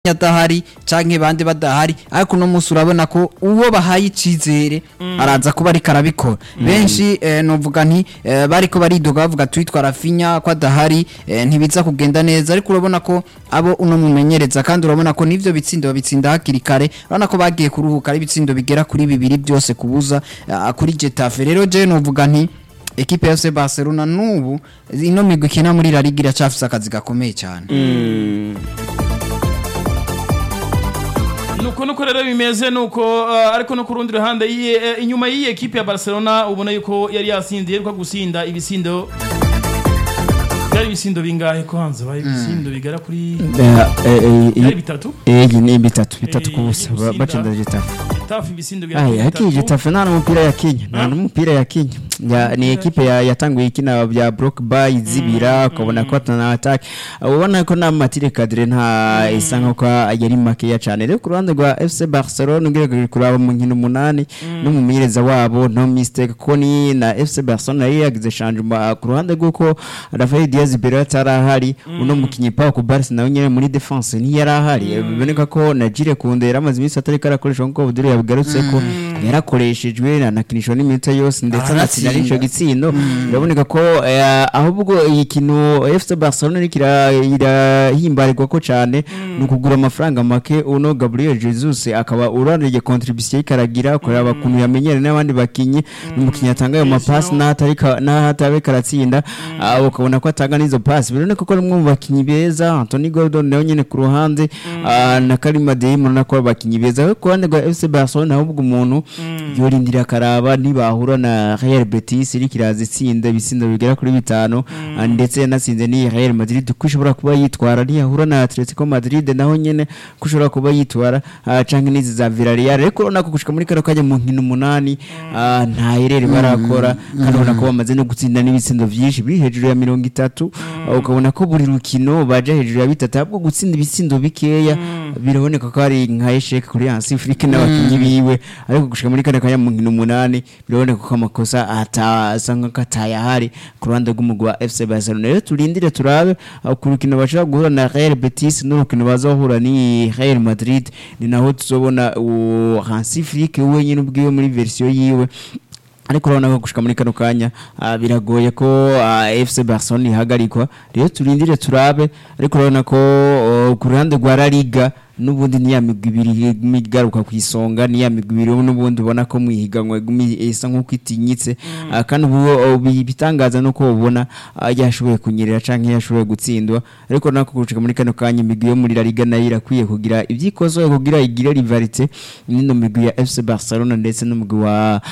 adahari canke bande badahari ariko uno munsi urabona ko uwo bahaye icizere araza kuba ariko arabikora benshi eh, novuga nti eh, bariko baridoga bavuga twitwa Rafinha ko adahari eh, ntibiza kugenda neza ariko urabona ko abo uno mumenyereza kandi urabona ko nivyo bitsindo babitsinda hakiri kare urabona ko bagiye kuruhuka ari ibitsindo bigera kuri bibiri byose kubuza ah, kuri Getafe rero je novuga nti ekipe ya FC Barcelona nubu ino migwi ikina muri La Liga iracafise akazi gakomeye cyane nuko nuko rero bimeze nuko uh, ariko no ku rundi ruhande yiye eh, inyuma y'iyi ekipe ya Barcelona ubona yuko yari yasindiye ariko gusinda ibisindo byari ibisindo bingahe kwanza bari ibisindo bigera kuri byari bitatu iyi ni bitatu bitatu Eh, ku busa ba- gusinda. batsinda Getafe tafu ibisindo bigera Aya kuri yakiye bitatu Getafe nta n'umupira yakinye nta n'umupira yakinye Ya- ni ekipe ya- yatanguye ikina bya block by zibira ukabona ko atana attack ubona ko nta matire kadire nta isa nkuko yari makeya cyane rero ku ruhande rwa FC Barcelona ugerageje kuraba mu nkino umunani n'umumenyereza wabo no mistake ko ni na FC Barcelona yari yagize changement ku ruhande rw'uko Rafael Diaz Ibero atarahari uno mukinyi Pau Kubarsi nawe nyene muri defense ntiyari ahari biboneka ko Najire Kunde yari amaze iminsi atari karakoresha nkuko Budiri yabigarutse ko yarakoreshejwe anakinishwa n'iminota yose ndetse anatsinda n'ico gitsindo biraboneka ko eh, ahubwo iyi kintu FC Barcelona iriko ira- irahimbarirwa ko cane ni ukugura amafaranga make uno Gabriel Jesus akaba uranije contribution ikaragira kureba kuntu yamenyere n'abandi bakinyi n'umukinyi atanga ayo mapasi n'ahatari ka- n'ahatabe karatsinda ah, ukabona ko atanga n'izo pasi biraboneka ko ari umwe mu bakinyi beza Anthony Gordon nawe nyene ku ruhande ah, na Karima Deim urabona ko ari abakinyi beza ariko ku ruhande rwa FC Barcelona ahubwo umuntu yorindira akaraba nibahura na Real Betis iriko iraza itsinda ibitsindo bigera kuri bitanu ah, ndetse yanatsinze ni Real Madrid ko ishobora kuba yitwara ntiyahura na Atletico Madrid naho nyene ko ishobora kuba yitwara ah, canke n'izi za Villarreal ariko urabona ko gushika muri kano kanya mu nkino umunani ah, nta herere barakora kandi ubona ko bamaze no gutsinda n'ibitsindo vyinshi biri hejuru ya mirongo itatu ah, ukabona ko buri rukino baja hejuru ya bitatu ahubwo gutsinda ibitsindo bikeya biraboneka ko ari nka esheke kuri Hansi Flick n'abakinyi biwe ariko gushika muri kane kanya mu nkino umunani biraboneka ko amakosa atasa nk'ako atayahari ku ruhande rw'umugwi wa FC Barcelona rero turindire turabe ah, ku rukino bashobora guhura na Real Betis n'urukino bazohura ni Real Madrid ni naho tuzobona uwo Hansi Flick wenyine ubwiwe muri version yiwe ariko urabona ko gushika muri kano kanya ah, biragoye ko ah, FC Barcelona ihagarikwa rero turindire turabe ariko urabona ko oh, ku ruhande rwa La Liga n'ubundi ni ya migwi ibiri igaruka ku isonga ni ya migwi ibiri n'ubundi ubona ko mwihiganwa igumi isa nk'uko itinyitse Ah, kandi ubu oh, bi- bitangaza nuko ubona ah, yashoboye kunyerera canke yashoboye gutsindwa ariko urabona ko gushika muri kano kanya imigwi yo muri La Liga nayo irakwiye kugira ivyikozo kugira igire rivalite n'ino migwi ya FC Barcelona ndetse n'umugwi wa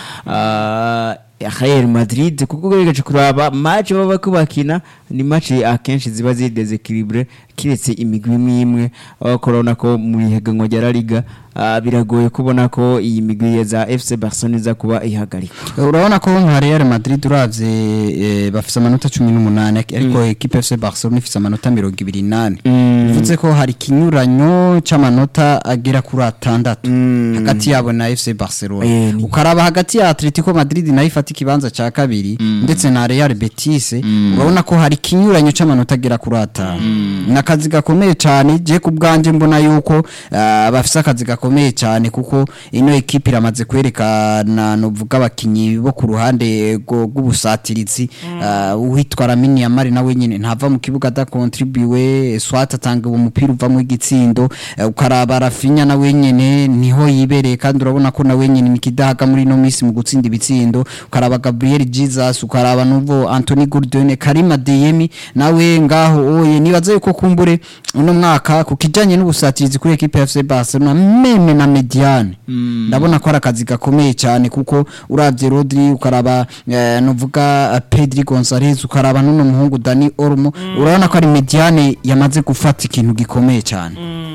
ah, Real Madrid kuko ugerageje kuraba match baba ko bakina ni match akenshi ziba ziri desequilibre kiretse imigwi imwe imwe aho korona ko mu ihiganwa rya La Liga ah, biragoye kubona ko iyi migwi za FC Barcelona iza kuba ihagarikwa urabona ko nka Real Madrid uravye eh, bafise amanota 18 ariko equipe FC Barcelona ifise amanota 28 bivuze ko hari kinyuranyo c'amanota agera kuri atandatu hagati yabo na FC Barcelona Eh, ni- ukaraba hagati ya Atletico Madrid nayo ifata ikibanza ca kabiri ndetse na Real Betis urabona ko hari kinyuranyo c'amanota agera kuri atanu nakazi gakomeye cyane je ku bwanje mbona yuko ah, bafise akazi gakomeye cyane kuko ino ekipe iramaze kwerekana novuga abakinyi bo ku ruhande rwo- rw'ubusatirizi ah, uwitwa Lamine Yamal nawe nyene ntava mu kibuga adakontribuwe swat atanga umupira uvamo igitsindo eh, ukaraba Rafinha nawe nyene niho yibereye kandi urabona ko nawe nyene nikidahaga muri no misi mu gutsinda ibitsindo ukaraba Gabriel Jesus ukaraba nuvo Anthony Gordon Karima Deyemi nawe ngaho oye nibaza yuko kumbure uno mwaka ku kijanye n'ubusatirizi kuri equipe ya FC Barcelona meme na Mediane ndabona ko ari akazi gakomeye cyane kuko uravye Rodri ukaraba eh, nuvuga eh, Pedri Gonzalez ukaraba n'uno muhungu Dani Olmo urabona ko ari Mediane yamaze gufata ikintu gikomeye cyane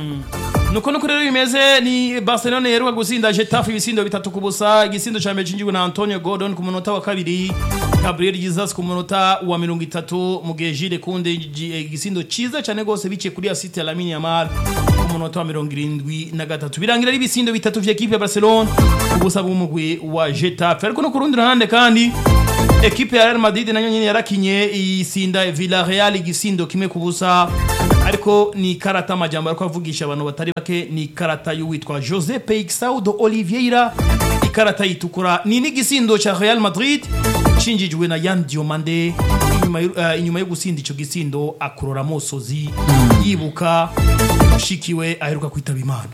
nuko nuko rero bimeze ni Barcelona yeruka gusinda Getafe ibisindo bitatu ku busa igisindo ca mbere cinjijwe na Antonio Gordon ku munota wa kabiri Gabriel Jesus ku munota wa mirongo itatu mu gihe Jules Kunde igi- igisindo ciza cane gose biciye kuri assist ya Lamine Yamal ku munota wa mirongo irindwi na gatatu birangira ari ibisindo bitatu vya equipe ya Barcelona ku busa bw'umugwi wa Getafe ariko no ku rundi ruhande kandi ekipe ya Real Madrid nayo nyene yarakinye isinda Villarreal igisindo kimwe ku busa ariko ni ikarata amajambo ariko avugisha abantu batari bake ni ikarata y'uwitwa Jose Peixaudo Oliveira ikarata yitukura ni n'igisindo ca Real Madrid cinjijwe na Yan Diomande inyuma y'u- eh, inyuma yo gusinda ico gisindo akurora amosozi yibuka ushikiwe aheruka kwitaba Imana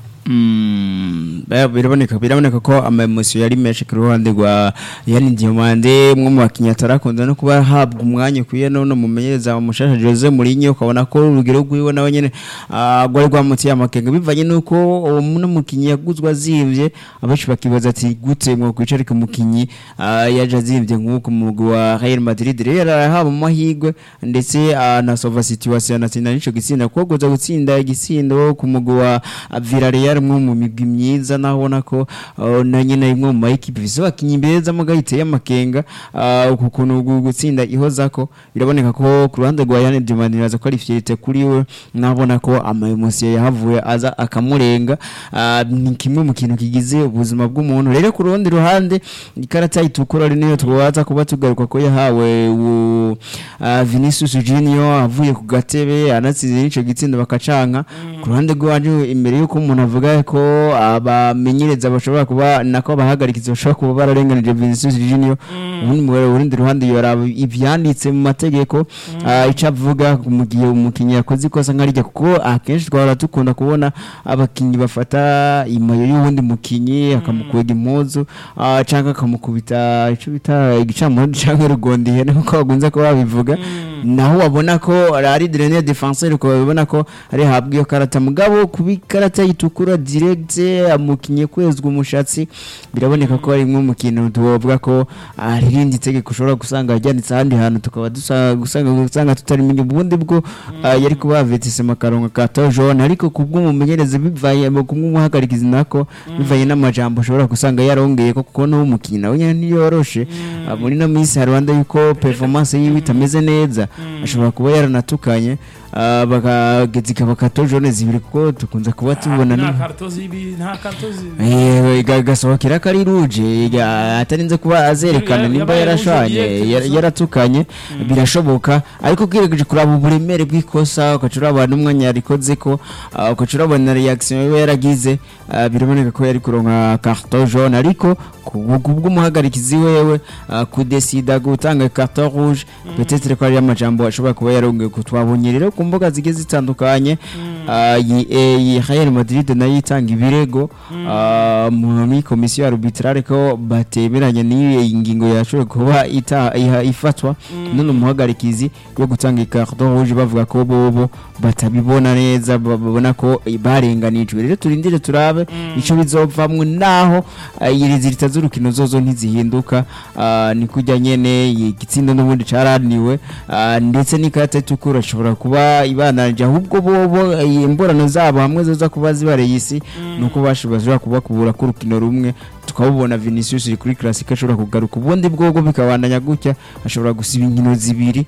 Mm, ba- biraboneka biraboneka ko amaemosiyo yari menshi ku ruhande rwa yani diomande umwe mu bakinnyi atarakunda no kuba ahabwa umwanya ukwiye none mumenyereza umushasha Jose Mourinho ukabona ko urugero rwiwe nawe nyene ah, rwari rwamutiye amakenga bivanye nuko uwo muno mukinnyi yaguzwe azimvye abenshi bakibaza ati gute mwo kwicarika umukinnyi ah, yaje azimvye nk'uko mu mugwi wa Real Madrid rero yarahaba amahirwe ndetse anasova situation anatsinda n'ico gitsinda kuko guza gutsinda igitsindo ku mugwi wa ah, Villarreal mwe mu migwi myiza naho ubona ko ah, na nyine imwe mu mayikipe bise abakinnyi beza muga yiteye amakenga ah, uku kuntu gu- gutsinda ihozako biraboneka ko ku ruhande rwa Yann Diomande niraza ko ari fierté kuri we nabona ko ama emotion yahavuye aza akamurenga ah, ni kimwe mu kintu kigize ubuzima bw'umuntu rero ku rundi ruhande ikarata itukura ari niyo twaza kuba tugaruka ko yahawe u- ah, Vinicius Junior avuye ku gatebe anatsinze n'ico gitsindo bakacanka ku ruhande rw'iwacu imbere y'uko umuntu avuga ko abamenyereza bashobora kuba nako abahagarikizi bashobora kuba bararenganije Vinicius Junior ubundi mu rundi ruhande yoraba ivyanditse mu mategeko ah, ico avuga mu gihe umukinnyi yakoze ikosa nkarijya kuko akenshi twahora dukunda kubona abakinnyi bafata imayo y'uwundi mukinnyi akamukwega impuzu ah, canke akamukubita ico bita igicamurundi canke rugondi ihene nkuko bakunze kuba babivuga naho wabona ko ari dernier defenseur ko babona ko ari habwa iyo karata mugabo kuba ikarata yitukura direct amukinye kwezwa umushatsi biraboneka ko ari imwe mu kintu tuvuga ko ari irindi tegeko ushobora gusanga ryanditse ahandi hantu tukaba dusa- gusanga gusanga tutarimenya ubundi bwo ah, yari kuba yavetise makarongo ka tojone ariko kubw'umumenyereza bivaye mu kumumuhagarikiza nako bivaye n'amajambo ushobora gusanga yarongeye ko kuko n'uwo mukinnyi nawe nyene ntiyoroshe Ah, muri no minsi hari rwanda yuko performance yiwe itameze neza ashobora kuba yaranatukanye ah, bakageza ikaba katojone zibiri kuko dukunze kuba tubona nta ni- karto zibi nta karto zibi Eh, ga- gasohokera ko ari ruje ga- atarinze kuba azerekana Yaba- nimba yabaye yarashanye rouge direct yara- gusa. yaratukanye birashoboka ariko ugeregeje kuraba uburemere bw'ikosa ugaca urabona umwanya yarikoze ko ah, ugaca urabona reaction yiwe yaragize ah, biraboneka ko yari kuronka carton jaune ariko kubw'umuhagarikizi wewe ah, kudesida gutanga carton rouge peut-être ko ari amajambo ashobora kuba yarongeye kutwabonye rero ku mbuga zigiye zitandukanye ah, iyi eh, iyi Real Madrid nayo itanga ibirego ah, muri komisiyo arbitrale ko batemeranya n'iyi ngingo yashoboye kuba ita- iha- ifatwa none umuhagarikizi yo gutanga ikarton rouge bavuga ko bobo batabibona neza ba- babona ko barenganijwe rero turindire turabe ico bizovamwo naho ah, iri zirita z'urukino zozo ntizihinduka ah, ni kujya nyene igitsindo n'ubundi caraniwe ah, ndetse n'ikarata itukura ishobora kuba ibananje ahubwo bobo eh, imborano zabo hamwe zoza kuba zibareye isi nuko bashobora kuba kubura k'urukino rumwe tukabubona Vinicius iri kuri classic ashobora kugaruka ubundi bwogo bikabandanya gutya ashobora gusiba inkino zibiri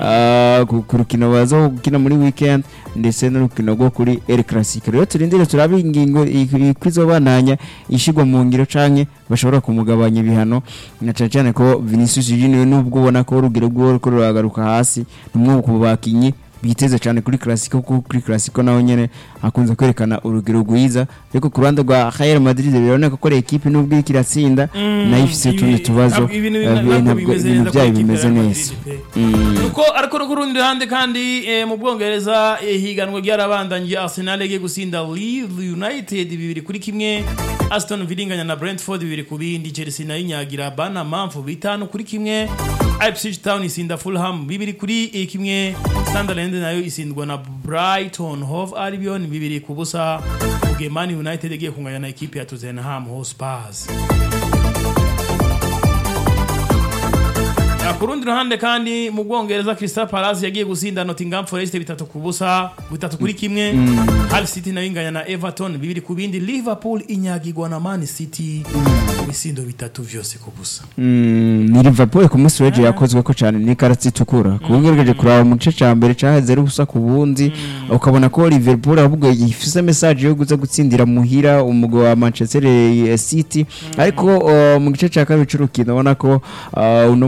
ah, ku ku rukino baza gukina muri weekend ndetse n'urukino rwo kuri El Clasico rero turindire turabe ingingo kwizobandanya ishigwa mu ngiro canke bashobora kumugabanya ibihano na cyane cyane ko Vinicius Junior nubwo ubona ko urugero rwo ko ruragaruka hasi numwe ku bakinyi biteze cyane kuri Clasico kuko kuri Clasico naho nyene akunze kwerekana urugero rwiza ariko ku ruhande rwa Real Madrid biraboneka ko ari equipe nubwo iriko iratsinda nayo ifise utundi tubazo ibintu eh, ntabwo ibintu byayo bimeze neza Mm. nuko ariko no ku rundi ruhande kandi eh, mu bwongereza eh, higanwa ryarabandangiye arsenal yagiye gusinda leeds united bibiri kuri kimwe aston villa inganya na brentford bibiri ku bindi chelsea nayo inyagira bana manfu bitanu kuri kimwe ipswich town isinda fulham bibiri kuri eh, kimwe sunderland nayo isindwa na brighton hove albion bibiri ku busa mu gihe man united yagiye kunganya na ekipe ya tottenham hotspurs ku rundi ruhande kandi mu bwongereza Crystal Palace yagiye gusinda Nottingham Forest bitatu ku busa bitatu kuri kimwe Hull City nayo inganya na Everton bibiri ku bindi Liverpool inyagirwa na Man City ibisindo bitatu vyose ku busa Mm, ni Liverpool ku munsi w'ejo yakozwe ko cyane n'ikarata itukura kubwirgeje kuraba mu gice cya mbere cyaheze ari ubusa ku bundi ukabona ko Liverpool ahubwo ifise message yo guza gutsindira muhira umugwi wa Manchester City ariko uh, mu gice cya kabiri cy'urukino ubona ko uh, uno mukinyi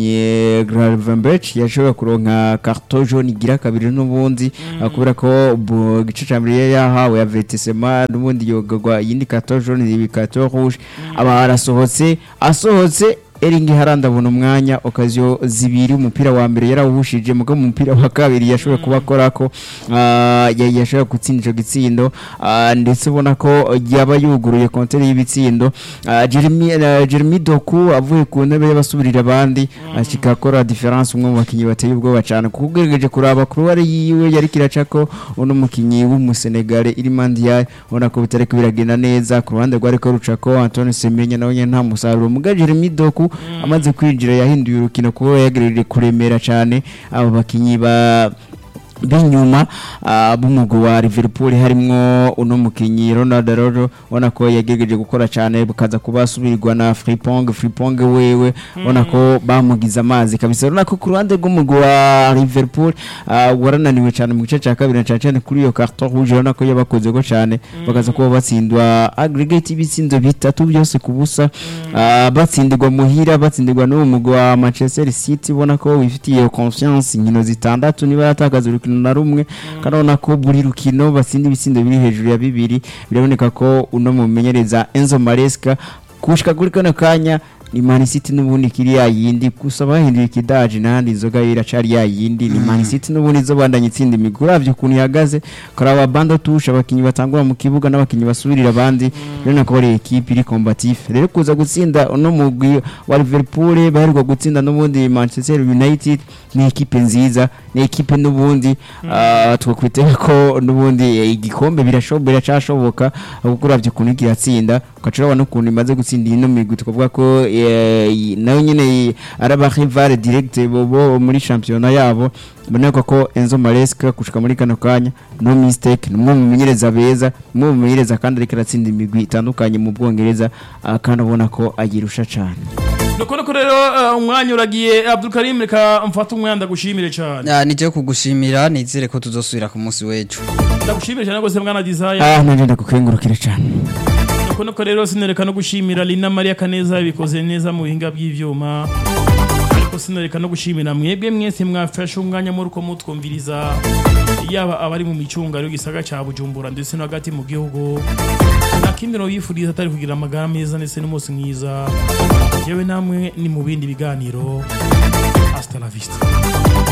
mukinyi Gravenberch yashobora kuronka carton jaune igira kabiri n'ubundi ah, kubera ko bu- igice ca mbere yari yahawe avertissement n'ubundi yogagwa iyindi carton jaune ibi carton rouge aba arasohotse asohotse Eringi Haranda abona umwanya okaziyo zibiri umupira wa mbere yarawuhushije muga mu mupira wa kabiri yashoboye kuba akorako ah, ya- yashoboye gutsinda ico gitsindo ah, ndetse ubona ko yaba yuguruye kontere y'ibitsindo Ah, Jeremy eh, Jeremy Doku avuye ku ntebe y'abasubirira abandi ashika akora difference umwe mu bakinyi bateye ubwoba cyane kuko ugerageje kuraba kuruware yiwe yari kiracako uno mukinyi w'umusenegale Irimandiya ubona ko bitariko biragenda neza ku ruhande rwari ko rucako Antoine Semenya nawe nyene nta musaruro muga Jeremy Doku amaze kwinjira yahinduye urukino kuko yagereje kuremera cyane abo bakinyi ba b'inyuma ah, b'umugwi wa Liverpool harimwo uno mukinyi Ronaldo Rojo ubona ko yagerageje gukora cyane bukaza kuba asubirirwa na Frimpong Frimpong wewe ubona ko bamugize amazi kabisa urabona ko ku ruhande rw'umugwi wa Liverpool ah, warananiwe cyane mu gice cya kabiri na cyane cyane kuri iyo carton rouge urabona ko yabakoze ko cyane bakaza kuba batsindwa aggregate ibitsindo bitatu byose ku busa ah, batsindirwa muhira batsindirwa n'uwo mugwi wa Manchester City ubona ko wifitiye confiance inkino zitandatu niba yatakaza urukino na rumwe kandi urabona ko buri rukino batsinda ibitsindo biri hejuru ya bibiri biraboneka ko uno mumenyereza Enzo Maresca kushika kuri kano kanya ni Man City n'ubundi kiri ya yindi gusa bahinduye ikidaji nandi inzoga iracari ya yindi ni Man City n'ubundi zo bandanye itsinda imigwi uravye ukuntu ihagaze karaba bando tusha abakinyi batangura mu kibuga n'abakinyi basubirira abandi rero ko ari equipe iri combatif rero kuza gutsinda uno mugwi wa Liverpool baheruka gutsinda n'ubundi Manchester United ni equipe nziza ni equipe n'ubundi ah, twakwitega ko n'ubundi eh, igikombe birashoboka biracashoboka kuko uravye ukuntu kiratsinda ugaca urabona ukuntu imaze gutsinda ino migwi tukavuga ko eh, nayo nyene ari abarivale direct bo bo muri shampiyona yabo boneka ko Enzo Maresca gushika muri kano kanya no mistake ni umwe mu menyereza beza umwe mu menyereza kandi ariko aratsinda imigwi itandukanye mu Bwongereza ah, kandi ubona ko ayirusha cyane nuko nuko rero eh, umwanya uragiye Abdulkarim reka mfate umwanya ndagushimire cyane Ah, nije kugushimira nizere ko tuzosubira ku munsi w'ejo ndagushimire cyane rwose mwana desire ah nanje ndakukengurukira cyane nuko nuko rero sinereka no gushimira Lina Maria Kaneza bikoze neza mu bihinga by'ivyuma ariko sinereka no gushimira mwebwe mwese mwafashe umwanya muri uko mutwumviriza yaba abari mu micungano y'igisaga cya Bujumbura ndetse no hagati mu gihugu nta kindi no yifuriza atari kugira amagara meza ndetse n'umunsi mwiza yewe namwe ni mu bindi biganiro hasta la vista